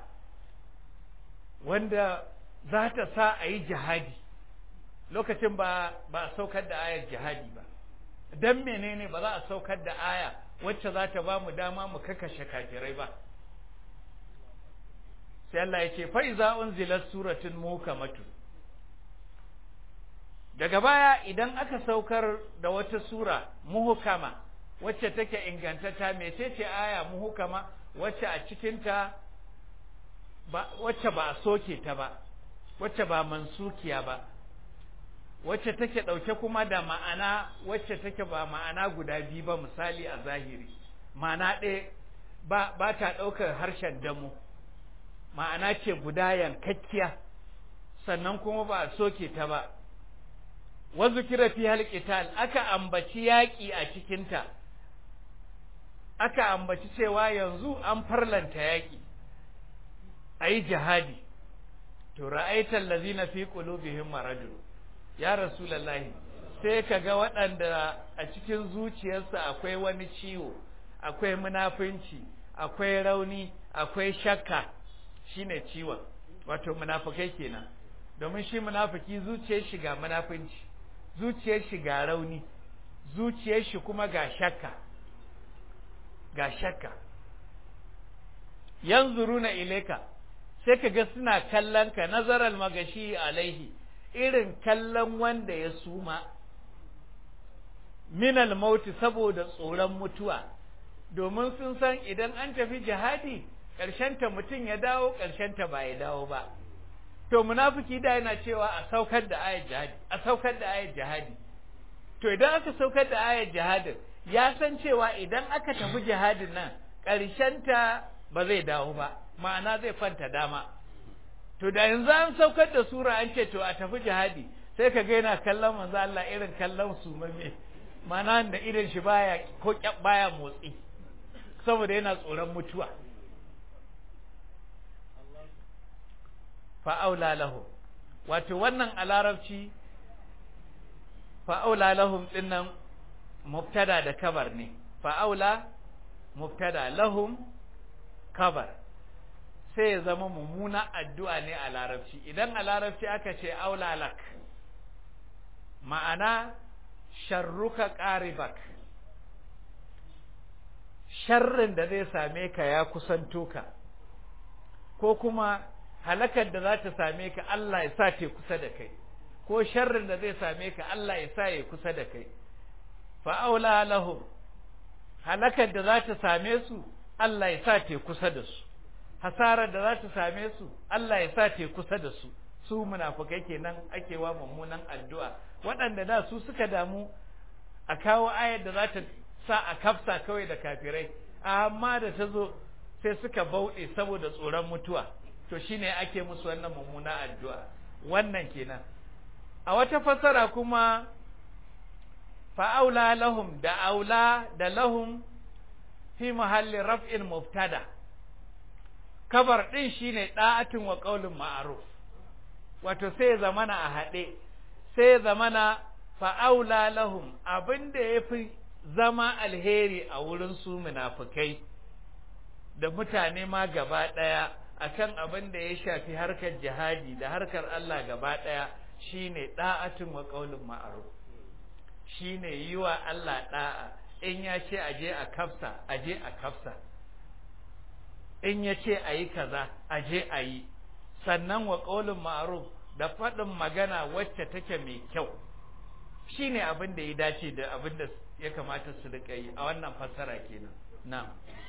wanda za ta sa a yi jihadi lokacin ba ba a saukar da ayar jihadi ba dan menene ba za a saukar da aya wacce za ta ba mu dama mu kakashe kafirai ba sai Allah ya ce fa'iza unzilat suratun mukamatun daga baya idan aka saukar da wata sura muhukama wacce take ingantata mecece aya muhukama wacce a cikinta ba wacce ba a soke ta ba wacce ba mansukiya ba wacce take ɗauke kuma da ma'ana wacce take ba ma'ana guda biyu ba misali a zahiri ma'ana ɗaya ba, ba ta ɗaukar harshen damu ma'ana ce guda yankakkiya sannan kuma ba a soke ta ba wazu kira fi halqital aka ambaci yaƙi a cikinta aka ambaci cewa yanzu an farlanta yaƙi ayi jihadi to ra'aital ladzina fi qulubihim maradun ya rasulullahi sai kaga waɗanda a cikin zuciyarsu akwai wani ciwo akwai munafunci akwai rauni akwai shakka shine ciwon wato munafukai kenan domin shi munafiki zuciyar shi ga munafunci zuciyar shi ga rauni zuciyar shi kuma ga shakka ga shakka yanzuruna ilaika sai kaga suna kallon ka nazaral magashi alaihi irin kallon wanda ya suma minal mauti saboda tsoron mutuwa domin sun san idan an tafi jihadi ta mutum ya dawo ta ba ya dawo ba to munafiki da yana cewa a saukar da ayar jihadi a saukar da ayar jihadi to idan aka saukar da ayar jihadin ya san cewa idan aka tafi jihadin nan ta ba zai dawo ba ma'ana zai fanta dama to da yanzu an saukar da sura an ce to a tafi jihadi sai ka ga yana kallon manzo Allah irin kallon su mame ma'ana da irin shi baya ko baya motsi saboda yana tsoron mutuwa fa'aula lahum wato wannan a larabci fa'aula lahum din nan mubtada da kabar ne fa'aula mubtada lahum kabar sai ya zama mummuna addu'a ne a larabci idan a larabci aka ce aula lak ma'ana sharruka qaribak sharrin da zai same ka ya kusanto ka ko kuma halakar da za ta same ka Allah ya sa ta kusa da kai ko sharrin da zai same ka Allah ya sa ya kusa da kai fa'aula lahum halakar da za ta same su Allah ya sa ta kusa da su hasarar da za ta same su Allah ya sa ta kusa da su su munafukai kenan ake wa mummunan addu'a waɗanda da su suka damu a kawo ayar da za ta sa a kafsa kawai da kafirai amma da ta zo sai suka bauɗe saboda tsoron mutuwa to shine ake musu wannan mummuna addu'a wannan kenan a wata fasara kuma fa'aula lahum da aula da lahum fi mahalli raf'in mubtada kabar din shine da'atin wa qaulun ma'ruf wato sai zamana a hade sai zamana fa'aula lahum abinda yafi zama alheri a wurin su munafikai da mutane ma gaba daya akan abin da ya shafi harkar jihadi da harkar Allah gaba daya shine da'atin wa qaulun ma'ruf shine yi wa Allah da'a in ya ce aje a kafsa aje a kafsa in ya ce a yi kaza aje a yi sannan wa ƙaulin ma'aruf da faɗin magana wacce take mai kyau shine abin da ya dace da abin da ya kamata su riƙa yi a wannan fassara kenan na'am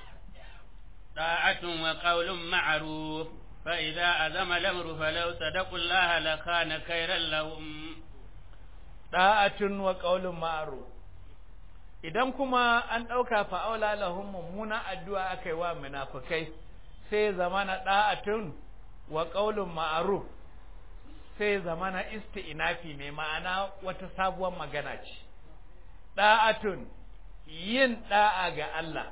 طاعة وقول معروف فإذا أذم الأمر فلو صدقوا الله لكان خيرا لهم da'atun wa qaulun ma'ruf idan kuma an dauka fa aula lahum mummuna addu'a akai wa munafikai sai zamana da'atun wa qaulun ma'ruf sai zamana isti'nafi ne ma'ana wata sabuwar magana ce da'atun yin da'a ga Allah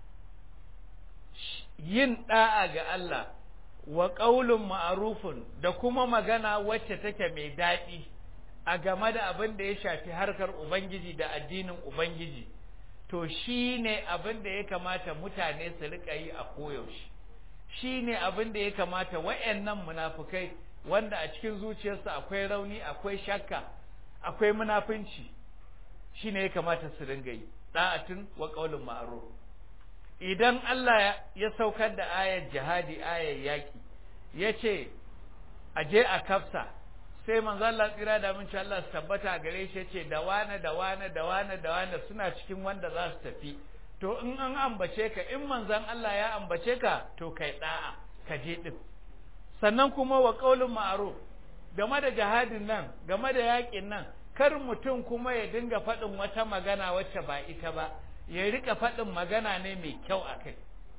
yin da'a ga Allah wa qaulun ma'rufun da kuma magana wacce take mai daɗi a game da abin da ya shafi harkar ubangiji da addinin ubangiji to shi ne abin da ya kamata mutane su rika yi a koyaushe shi ne abin da ya kamata wa'annan munafukai wanda a cikin zuciyarsu akwai rauni akwai shakka akwai munafunci shi ne ya kamata su ringa yi da'atun wa qaulun ma'ruf idan Allah ya saukar da ayar jihadi ayar yaki yace aje a kafsa sai manzo Allah tsira da mun Allah su tabbata gare shi yace da wane da wane da wane da wane suna cikin wanda za su tafi to in an ambace ka in manzon Allah ya ambace ka to kai da'a ka je din sannan kuma wa qaulun ma'ruf game da jihadin nan game da yakin nan kar mutum kuma ya dinga faɗin wata magana wacce ba ita ba ya rika faɗin magana ne mai kyau a kai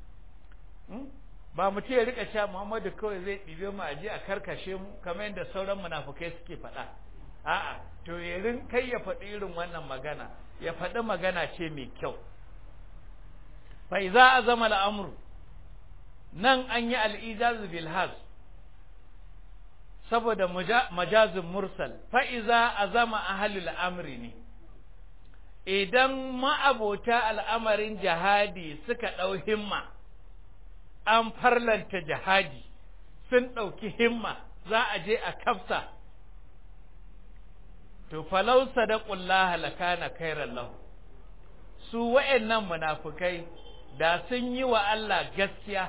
ba mutum ya rika cewa Muhammadu kawai zai ɗibe mu aje a karkashe mu kamar yadda sauran munafukai suke faɗa a'a to ya rin kai ya faɗi irin wannan magana ya faɗi magana ce mai kyau fa iza azama al'amru nan an yi al'ijaz bil has saboda majazin mursal fa iza azama ahlul amri ne idan ma'abota al'amarin jihadi suka ɗau himma an farlanta jihadi sun ɗauki himma za a je a kafsa to falau sadaqullaha lakana khairan lahu su wa'annan munafukai da sun yi wa Allah gaskiya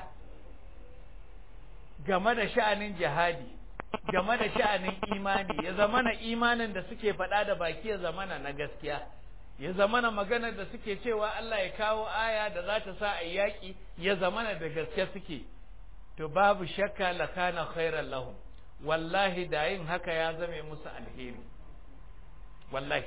game da sha'anin jihadi game da sha'anin imani ya zamana imanin da suke faɗa da baki ya zamana na gaskiya ya zamana maganar da suke cewa Allah ya kawo aya da za ta sa a yaƙi ya zamana da gaske suke to babu shakka lakana khairan lahum wallahi da yin haka ya zame musu alheri wallahi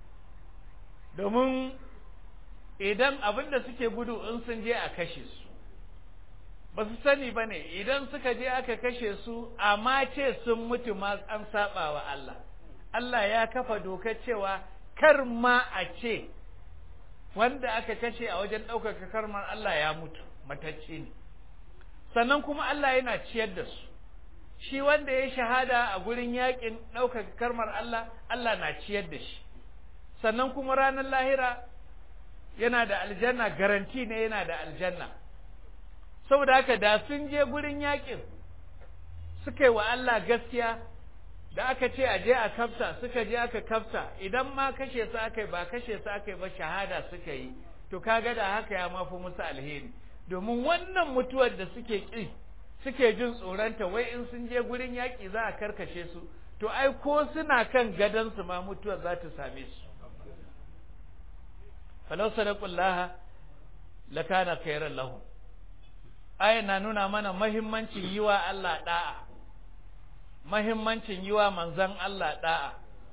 domin idan abin da suke gudu in sun je a kashe su ba su sani ba ne idan suka je aka kashe su amma ce sun mutu ma an saba wa Allah Allah ya kafa dokar cewa kar ma a ce wanda aka kashe a wajen ɗaukaka karmar Allah ya mutu matacce ne sannan kuma Allah yana ciyar da su shi wanda ya shahada a gurin yakin ɗaukaka karmar Allah Allah na ciyar da shi sannan kuma ranar lahira yana da aljanna garanti ne yana da aljanna saboda haka da sun je gurin yakin suka yi wa Allah gaskiya da aka ce a je a kafsa suka je aka kafsa idan ma kashe su aka yi ba kashe su aka yi ba shahada suka yi to kaga da haka ya mafi musu alheri domin wannan mutuwar da suke ƙi suke jin tsoronta wai in sun je gurin yaƙi za a karkashe su to ai ko suna kan gadonsu ma mutuwar za ta same su falau sadaqullaha lakana khairan lahum aya na nuna mana mahimmancin yi wa Allah da'a mahimmancin yi wa manzon Allah da'a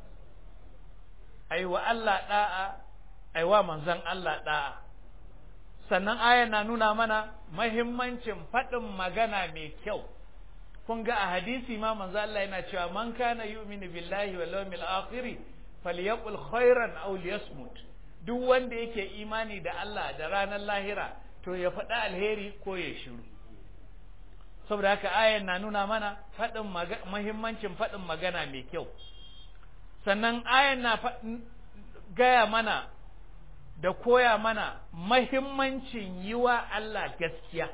ai wa Allah da'a ai wa manzon Allah da'a sannan aya na nuna mana mahimmancin faɗin magana mai kyau kun ga a hadisi ma manzo Allah yana cewa man kana yu'minu billahi wal yawmil akhir falyaqul khairan aw liyasmut duk wanda yake imani da Allah da ranar lahira to ya faɗi alheri ko ya shiru saboda haka ayan na nuna mana faɗin mahimmancin faɗin magana mai kyau sannan ayan na gaya mana da koya mana mahimmancin yi wa Allah gaskiya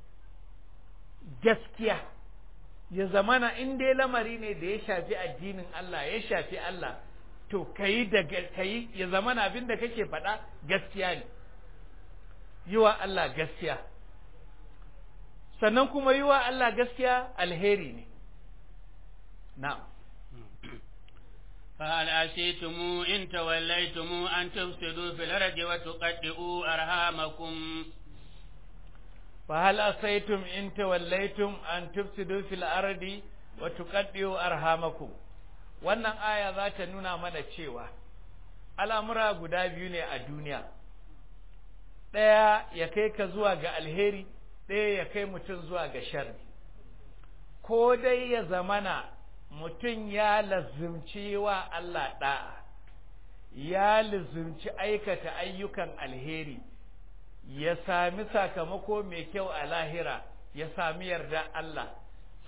gaskiya ya zamana in dai lamari ne da ya shafi addinin Allah ya shafi Allah to kayi da kayi ya zamana abin da kake faɗa gaskiya ne yi wa Allah gaskiya sannan kuma yi wa Allah gaskiya alheri ne na'am فهل أسيتم إن توليتم أن تفسدوا في الأرض وتقطعوا أرحامكم فهل أسيتم إن توليتم أن تفسدوا في الأرض وتقطعوا أرحامكم wannan aya za ta nuna mana cewa al'amura guda biyu ne a duniya ɗaya ya kai ka zuwa ga alheri ɗaya ya kai mutum zuwa ga sharri ko dai ya zamana mutum ya lazimci wa Allah ɗa'a, ya lazimci aikata ayyukan alheri, ya sami sakamako mai kyau a lahira, ya sami yarda Allah,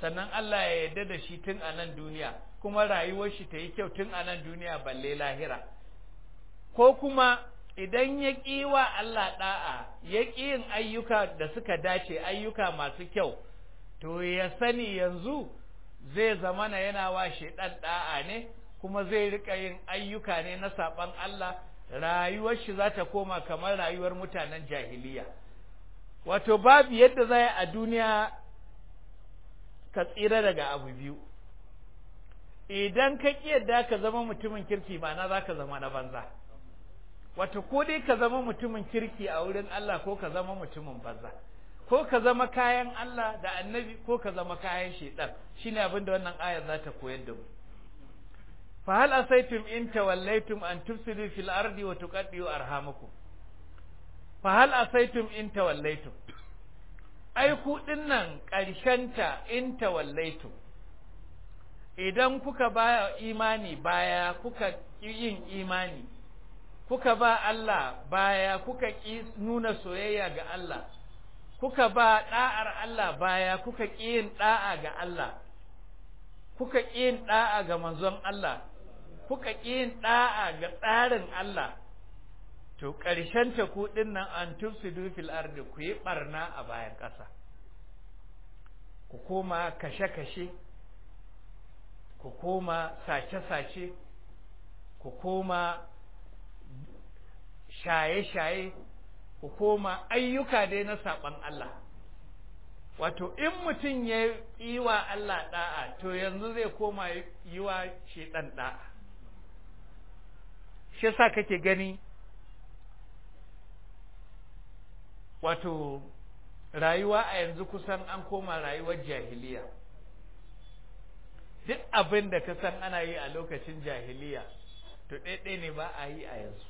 sannan Allah ya yarda da shi tun a nan duniya kuma rayuwar shi ta yi kyau tun a nan duniya balle lahira ko kuma idan ya ƙi wa Allah ɗa'a ya ƙi yin ayyuka da suka dace ayyuka masu kyau to ya sani yanzu zai zamana yana wa shaidan ɗa'a ne kuma zai rika yin ayyuka ne na saɓan Allah rayuwar shi za ta koma kamar rayuwar mutanen jahiliya wato babu yadda za a duniya ka tsira daga abu biyu idan ka ƙi yadda ka zama mutumin kirki ba na za ka zama na banza wato ko dai ka zama mutumin kirki a wurin Allah ko ka zama mutumin banza ko ka zama kayan Allah da annabi ko ka zama kayan shaitan shine abin da wannan ayar za ta koyar da mu fa hal asaitum in tawallaitum an tufsidu fil ardi wa tuqaddiu arhamakum fa hal asaitum in tawallaitum ai ku dinnan ta in tawallaitum idan kuka ba imani baya kuka yin imani kuka ba Allah baya kuka ƙi nuna soyayya ga Allah kuka ba ɗa'ar Allah baya kuka ƙi yin ɗa'a ga Allah kuka ƙi yin ɗa'a ga manzon Allah kuka ƙi yin ɗa'a ga tsarin Allah to ƙarshen ta ku nan an tufsidu fil ardi ku yi ɓarna a bayan ƙasa ku koma kashe-kashe ku koma sace-sace ku koma shaye-shaye ku koma ayyuka dai na saɓan Allah wato in mutum ya yi wa Allah ɗa'a to yanzu zai koma yi wa shaiɗan ɗa'a shi sa kake gani wato rayuwa a yanzu kusan an koma rayuwar jahiliya duk abin da ka san ana yi a lokacin jahiliya to ɗaiɗai ne ba a yi a yanzu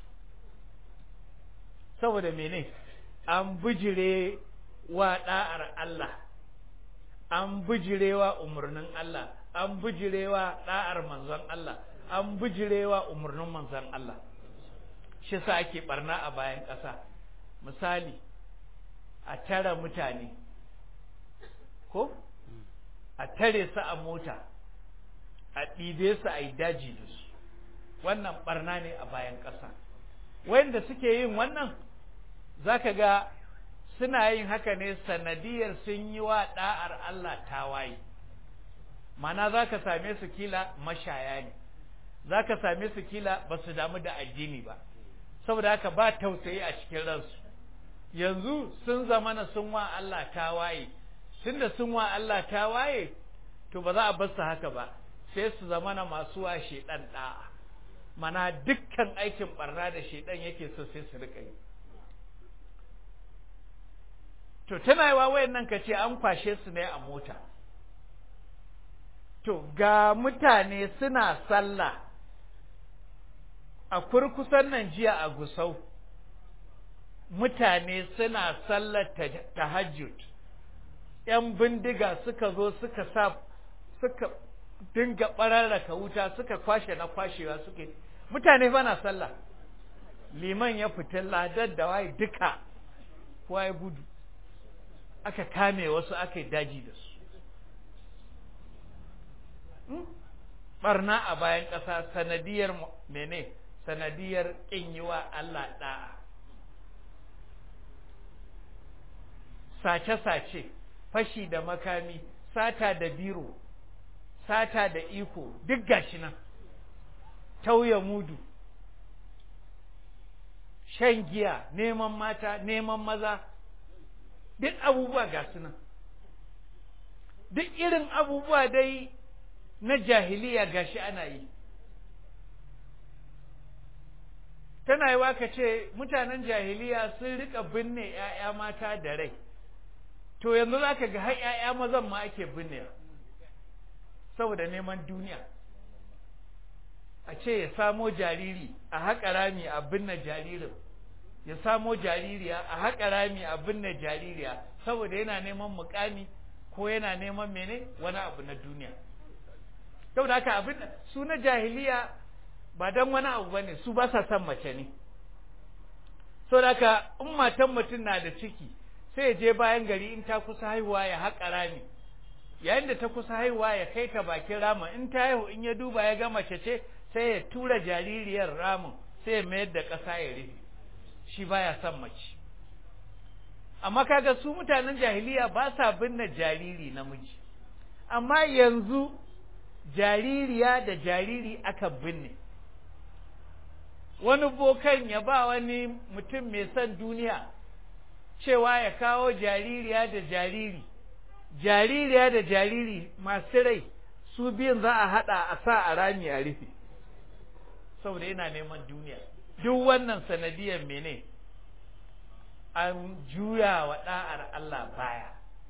saboda mene an bijire wa ɗa'ar Allah an bijire wa umarnin Allah an bijire wa ɗa'ar manzon Allah an bijire wa umarnin manzon Allah shi sa ake barna a bayan ƙasa misali a tara mutane ko a tare su a mota a ɗibe su a yi daji da su wannan barna ne a bayan ƙasa wanda suke yin wannan za ka ga suna yin haka ne sanadiyar sun yi wa ɗa'ar Allah tawaye mana za ka same su kila mashaya ne za ka same su kila ba su damu da addini ba saboda haka ba tausayi a cikin ransu yanzu sun zamana sun wa Allah tawaye tunda sun wa Allah tawaye to ba za a bar su haka ba sai su zamana masu wa shedan da'a mana dukkan aikin barna da shedan yake so sai su rika yi to tana yi wa wayannan ka ce an kwashe su ne a mota to ga mutane suna sallah a kurkusan nan jiya a gusau mutane suna sallar tahajjud ‘yan bindiga suka zo suka sa suka dinga ɓararraka wuta suka kwashe na kwashewa suke mutane fa na sallah liman ya fita ladar da waye duka kowa ya gudu aka kame wasu aka yi daji da su barna a bayan ƙasa sanadiyar mene sanadiyar ƙin yi wa Allah ɗa'a sace-sace fashi da makami sata da biro sata da iko duk gashi nan tauye mudu shan giya neman mata neman maza duk abubuwa ga su nan duk irin abubuwa dai na jahiliya gashi ana yi tana yi ka ce mutanen jahiliya sun rika binne ‘ya'ya mata da rai to yanzu za ka ga har ‘ya'ya mazan ma ake binne saboda neman duniya a ce ya samo jariri a haƙa rami a binne jaririn ya samo jaririya a haƙa rami a binne jaririya saboda yana neman mukami ko yana neman mene wani abu na duniya saboda haka abin su na jahiliya ba don wani abu ba ne su ba sa son mace ne saboda haka in matan mutum na da ciki sai ya je bayan gari in ta kusa haihuwa ya haƙa rami yayin da ta kusa haihuwa ya kai ta bakin ramin in ta haihu in ya duba ya ga mace ce sai ya tura jaririyar ramin sai ya mayar da ƙasa ya rufe shi baya son mace amma kaga su mutanen jahiliya ba sa binne jariri namiji amma yanzu jaririya da jariri aka binne wani bokan ya ba wani mutum mai son duniya cewa ya kawo jaririya da jariri jaririya da jariri masu rai su biyun za a haɗa a sa a rami a rufe saboda yana neman duniya duk wannan sanadiyar mene an juya wa ɗa'ar Allah baya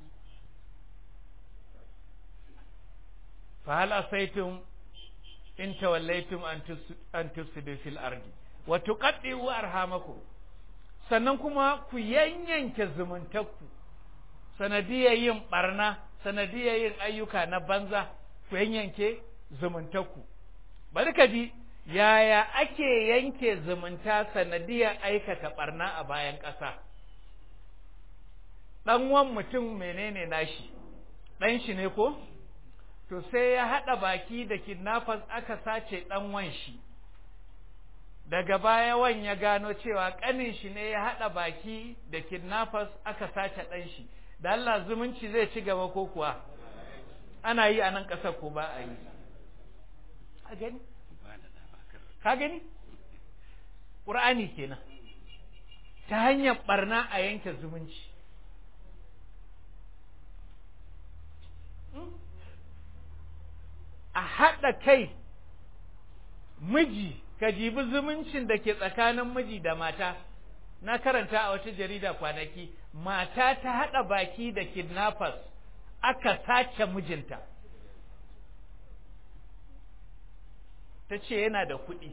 fa hal asaitum in tawallaitum an tufsidu fil ardi wa tuqaddiu arhamakum sannan kuma ku yanyanke zumuntakku sanadiyar yin barna sanadiyar yin ayyuka na banza ku yanyanke zumuntakku bari ka ji yaya ake yanke zumunta sanadiyar aikata barna a bayan ƙasa ɗan wan mutum menene nashi ɗan shi ne ko to sai ya haɗa baki da kidnappers aka sace ɗan wan shi daga baya wan ya gano cewa ƙanin shi ne ya haɗa baki da kidnappers aka sace ɗan shi da Allah zumunci zai ci gaba ko kuwa ana yi a nan ƙasar ko ba a yi a gani ka gani ƙur'ani kenan ta hanyar ɓarna a yanke zumunci a haɗa kai miji ka jibi zumuncin da ke tsakanin miji da mata na karanta a wata jarida kwanaki mata ta haɗa baki da kidnappers aka sace mijinta ta ce yana da kuɗi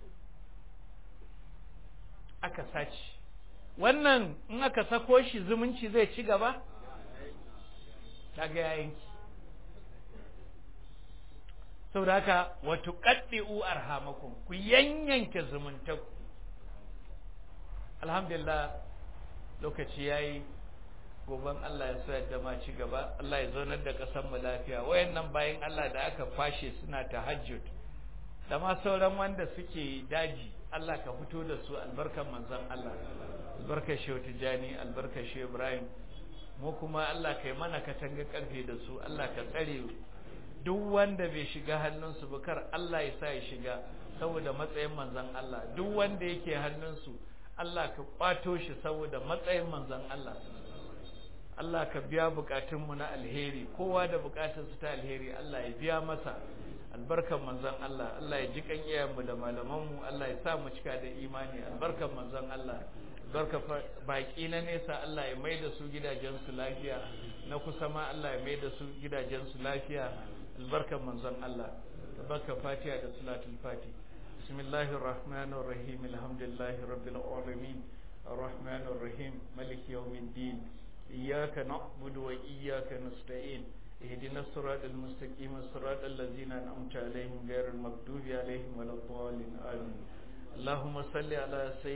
aka sace wannan in aka sako shi zumunci zai ci gaba ta ga yanki saboda haka wato kaddi'u arhamakum ku yanyanke zumuntaku alhamdulillah lokaci yayi goban Allah ya so yadda ma ci gaba Allah ya zaunar da ƙasar mu lafiya wayannan bayan Allah da aka kwashe suna tahajjud da ma sauran wanda suke daji Allah ka fito da su albarkan manzon Allah albarkar Shehu Tijani albarkar Shehu Ibrahim mu kuma Allah kai mana katanga karfe da su Allah ka tsare duk wanda bai shiga hannunsu ba kar Allah ya sa ya shiga saboda matsayin manzon Allah duk wanda yake hannunsu Allah ka kwato shi saboda matsayin manzon Allah Allah ka biya bukatunmu na alheri kowa da bukatunsu ta alheri Allah ya biya masa albarkan manzon Allah Allah ya ji kan iyayenmu da malamanmu Allah ya sa mu cika da imani albarkan manzon Allah albarka baki na nesa Allah ya mai da su gidajensu lafiya na kusa ma Allah ya mai da su gidajensu lafiya albarkan manzon Allah albarka fatiha da salatul fati bismillahir rahmanir rahim alhamdulillahi rabbil alamin arrahmanir rahim maliki yawmiddin iyyaka na'budu wa iyyaka nasta'in اهدنا الصراط المستقيم الصراط الذين أنعمت عليهم غير المغضوب عليهم ولا الضالين آمين اللهم صل على سيدنا